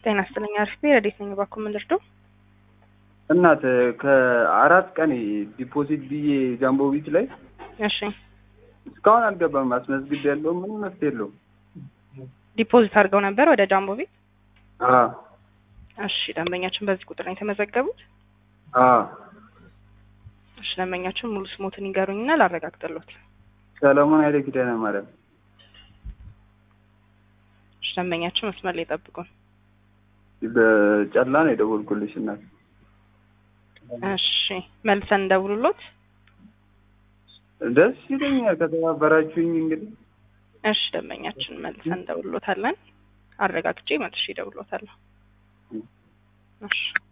ጤና ይስጥልኝ። አሪፍ ረዴት ነኝ። እባክዎ ምን ልርዳው? እናት ከአራት ቀን ዲፖዚት ብዬ ጃምቦ ቢት ላይ እሺ እስካሁን አልገባም። አስመዝግብ ያለው ምንም መፍትሄ የለውም። ዲፖዚት አድርገው ነበር ወደ ጃምቦ ቤት? አዎ እሺ ደንበኛችን በዚህ ቁጥር ነው የተመዘገቡት? አዎ እሺ ደንበኛችን ሙሉ ስሞትን ይገሩኝና ላረጋግጥሎት። ሰለሞን ኃይለ ኪዳነ ማርያም እሺ ደንበኛችን መስመር ላይ ጠብቁን። በጨላ ነው የደወልኩልሽ እናት። እሺ መልሰን እንደውሉሎት። ደስ ይለኛል ከተባበራችሁኝ። እንግዲህ እሺ ደንበኛችን መልሰን እንደውሉሎታለን። አረጋግጬ መልሼ እደውልሎታለሁ። እሺ